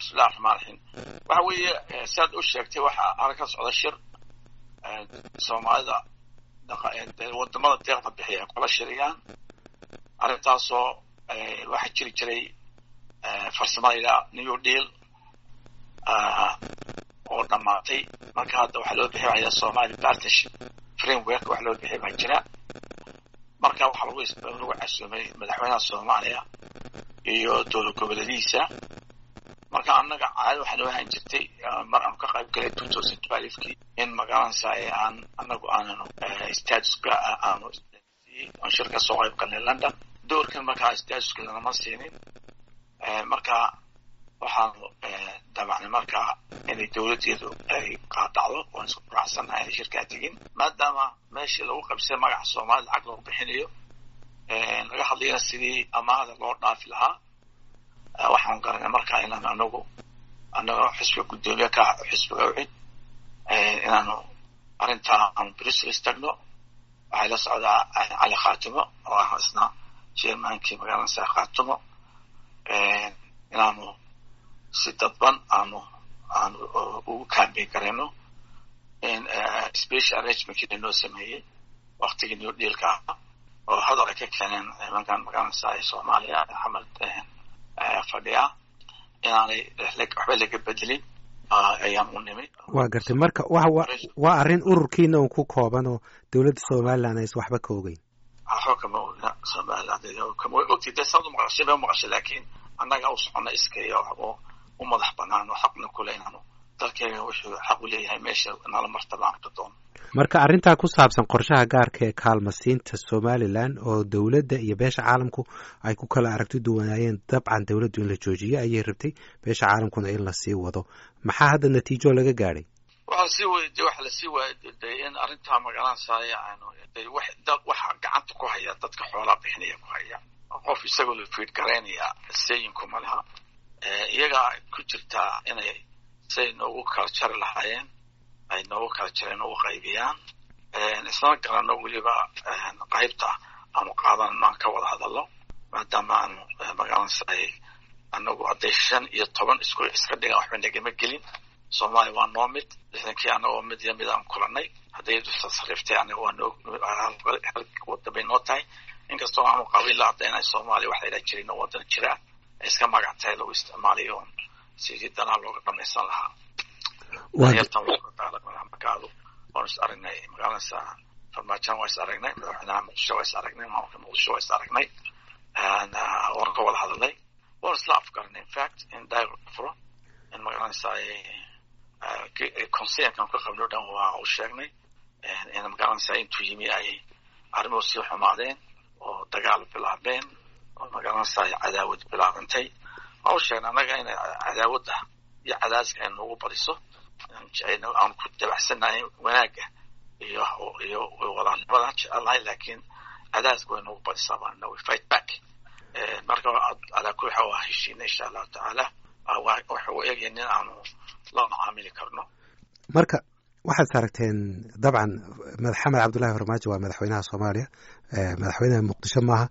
bismillahi raxmaan raxiim waxa weeye siaad u sheegtay waxaa arag ka socda shir soomaalida wadamada deeqda bixiya ay kula shiriyaan arrintaasoo waxaa jiri jiray farsamayda new deal oo dhammaatay marka hadda waxaa loo bixinaya somali partnership framework wax loo bixi baa jira marka waxaa lagu lagu casuumay madaxweynaha soomaaliya iyo dowlad goboleedihiisa marka annaga caado waxaa noo ahaan jirtay mar aanu ka qayb galay two thousand twelvekii in magaranaysa aan anagu aananu statuska aanu aan shir ka soo qayb galnay london doorkan markaa statuska lanama siinin marka waxaanu dabacnay markaa inay dowladdeedu ay qaadacdo waan isku faraxsannahay inay shirkaa tegin maadaama meeshii lagu qabsay magaca soomaalida lacag loo bixinayo laga hadlayana sidii amaahda loo dhaafi lahaa waxaan garanay markaa inaan anagu anaga xisbiga guddoomiye ka xisbiga ucid inaanu arrintaa aanu brussels tagno waxay la socdaa cali khaatimo oo ah isna chairmankii magaalansa khaatimo inaanu si dadban aanu aanu ugu kaambeyn karayno special arrangementkii lanoo sameeyey waktigii new dealka ah oo hadal ay ka keeneen nimankan magaalansa soomaaliya axmed fadhiya inaanay waxba laga bedelin ayaan u nimi waa gartay marka waa arrin ururkiina un ku kooban oo dowladda somaliland aysan waxba ka ogeyn waxba kama ogna somaliland kama way ogtay dee saad umaqashay bay umaqashay laakiin annaga u socona iska iyo waxba u madax banaan oo xaqna kule inaanu dalkeega wuxuu xaq u leeyahay meesha nala martaba aan ka doono marka arrintaa ku saabsan qorshaha gaarka ee kaalmasiinta somalilan oo dowladda iyo beesha caalamku ay ku kala aragti duwanaayeen dabcan dowladdu in la joojiyo ayay rabtay beesha caalamkuna in lasii wado maxaa hadda natiijo laga gaadhay waxaa lasii wayde waxa lasii waayday in arrintaa magaranasaya aanu waxa gacanta ku haya dadka xoolaa bixinaya ku haya qof isagoo la fiid garaynaya seeyinku ma laha iyagaa ku jirtaa inay say noogu kala jari lahaayeen ay noogu kala jareen ugu qaybiyaan isla garanno weliba qaybta aanu qaadanno aan ka wada hadalno maadaama aanu magaalansaay anagu hadday shan iyo toban isku iska dhigan waxba nagama gelin soomaaliya waa noo mid lixdankii anagoo mid iyo mid aan kulanay hadday tasariiftay anaga waa noo wada bay noo tahay inkastoo aanu qabiilla hadda inay soomaaliya wax layidhaha jirin oo wadan jiraa ay iska magac tahay lagu isticmaalayo sidii danaa looga dhamaysan lahaa markaadu waanu is aragnay magaalansa farmaajan waa is aragnay madaxweynaha muqdisho waa is aragnay maamulka muqdisho waa is aragnay waan ka wada hadalnay waan isla afgaranay infact in dialogue furo in magaalansa consernkan ka qabno dhan waa u sheegnay in magaalansa intuu yimi ay arrimuhu sii xumaadeen oo dagaal bilaabeen oo magaalansa cadaawad bilaabantay waa u sheegnay annaga inay cadaawadda iyo cadaaska ay noogu badiso aan ku dabacsanahay wanaagga iyo iyo walaalnimada jecelnahay laakiin cadaaska way noogu badisaa baana we fight back marka alaa kuli waxa waa heshiina insha allahu tacaala waxa u eegaya nin aanu la macaamili karno marka waxaad aragteen dabcan maxamed cabdullahi farmaajo waa madaxweynaha soomaaliya madaxweynaha muqdisho maaha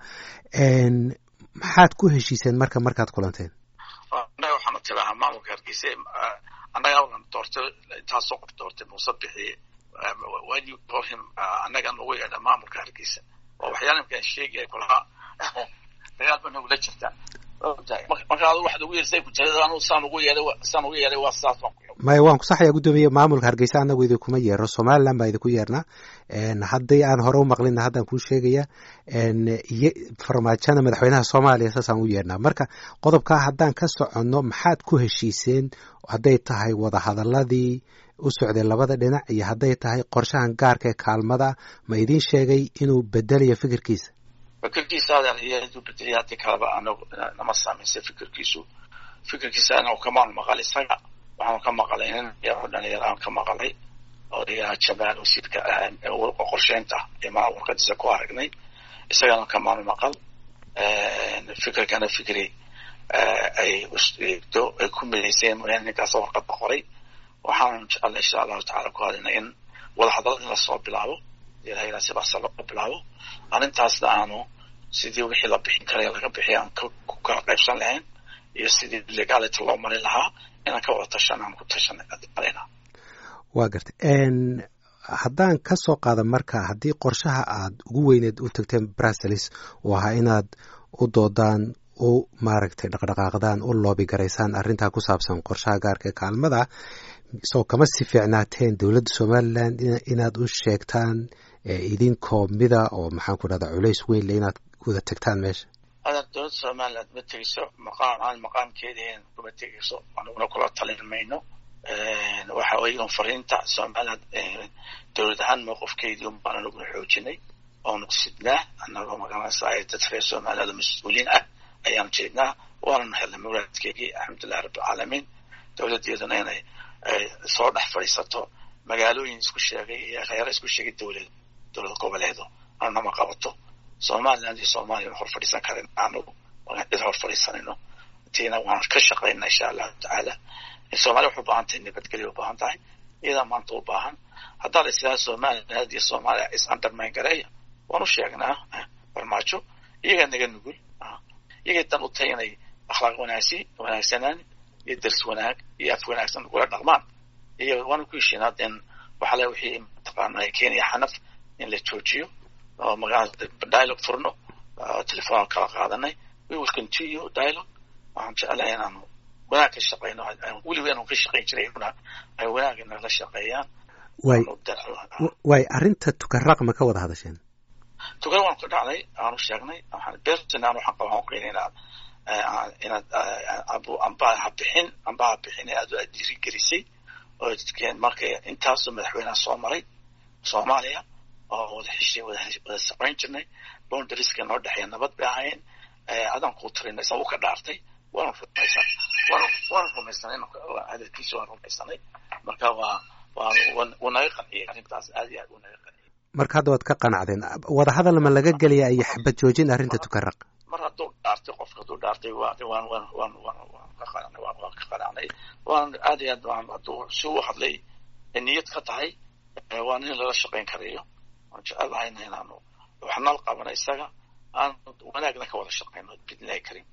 maxaad ku heshiiseen marka markaad kulanteen annaga waxaanu tirahaa maamulka hargeysa annaga awlan doortay intaasoo qof doortay muuse bixiye when you call him annaga nagu yeedha maamulka hargeysa waa waxyaala imkaan sheegaya kulahaa dagaal ba nagula jirtaa marka adu waxaad ugu yeersay kujirada anu saan ugu yeeday saan ugu yeeday waa sidaas waan ku maya waan ku saxayaa guddoomiye maamulka hargeysa anagu idinkuma yeero somaliland baa idinku yeernaa haddii aan hore u maqlina haddaan kuu sheegaya iyo farmaajana madaxweynaha soomaaliya saasaan u yeernaa marka qodobkaa haddaan ka soconno maxaad ku heshiiseen hadday tahay wadahadaladii u socday labada dhinac iyo hadday tahay qorshahan gaarka ee kaalmada ma idiin sheegay inuu bedelayo fikirkiisa fikirkiisa adeer iyo haduu bedeliya haddii kaleba anagu nama saamaysay fikirkiisu fikirkiisa anagu kamaanu maqal isaga waxaanu ka maqalay nin yaro dhalinyaro aan ka maqalay oo dhigaha jamaal wasiirka qorsheynta imaa warkadiisa ku aragnay isagana kamaanu maqal fikirkana fikri ay do ay ku midayseen mooyaane ninkaas warqadda qoray waxaanu jecalna insha allahu tacala ku hadina in wadahadalad in lasoo bilaabo ilaha sibaasa loo bilaabo arrintaasna aanu sidii wixii la bixin karay laga bixiy aan ku kala qaybsan lahayn iyo sidii legality loo marin lahaa inaan ka wada tashan aan ku tashanay marayna waa gartay haddaan ka soo qaada marka haddii qorshaha aad ugu weyneed u tagteen brussels uu ahaa inaad u doodaan u maaragtay dhaqdhaqaaqdaan u loobi garaysaan arrintaa ku saabsan qorshaha gaarka ee kaalmada soo kama si fiicnaateen dowladda somalilan inaad u sheegtaan idinkoo mida oo maxaan ku dhahdaa culays weyn le inaad wada tagtaan meesha adan dowladda somaliland ma tegeyso maqaam aan maqaamkeedii kuma tegeyso anuguna kula talin mayno waxa weeye un fariinta somaliland dowlad ahaan mowqifkeedii un baan anuguna xoojinay oonu sidnaa annagoo magaranaysa dad reer somaliland oo mas-uuliin ah ayaanu jeednaa waananu helnay muraadkeygii alxamdulillahi rabbilcaalamiin dowladdeeduna inay soo dhex fadhiisato magaalooyin isku sheegay iyo kheyra isku sheegay dowlad dowlad goboleedo anama qabato somaliland iyo soomaaliya hor fadhiisan karin anugu cid hor fadhiisanayno tiina waan ka shaqaynaa insha allahu tacaala somalia waxay u baahan tahay nabadgelya u baahan tahay iyadaa maanta u baahan haddaad islaa somaliland iyo soomaaliya is undermine gareeya waan u sheegnaa farmaajo iyagaa naga nugul iyagay dan u tahay inay akhlaaq wanaagsi wanaagsanaan iyo dars wanaag iyo af wanaagsan kula dhaqmaan iyo waanu ku heshiinaa den waxale wixii mataqaana kenya xanaf in la joojiyo oo magaalada dialogue furno telefoon kala qaadanay we will continue dialogue waxaan jeclahay inaanu wanaag ka shaqeyno weliba inaanu ka shaqeyn jiray ay wanaagga nala shaqeeyaan way way arrinta tukaraq ma ka wada hadasheen tukar waan ku dhacnay aanu sheegnay waxaan beertinaan waxaan qabaan uqeyn inaad inaad amba ha bixin amba ha bixin aad aad dhiirigelisay oo dadkeen markay intaasoo madaxweynaha soo maray soomaaliya oo wada heshay wada wada saqayn jirnay boundarieska noo dhexeeya nabad bay ahaayeen adaan kuu tarinay sa u ka dhaartay waanu rumaysan waanu waanu rumaysanay hadalkiisa waan rumaysanay marka waa waan wuu naga qanciyay arrintaas aad iyo aad wuu naga qanciyay marka hadda waad ka qanacdeen wada hadal ma laga gelaya iyo xabad joojin arrinta tukaraq mar hadduu dhaartay qofka hadduu dhaartay waan waan waan waan waan waan ka qanacnay waan waan ka qanacnay waan aad iyo aad waan hadduu si u hadlay niyad ka tahay waa nin lala shaqayn karayo waan jecelahayna inaanu waxnal qabana isaga aan wanaagna ka wada shaqayno bidnillahi kariim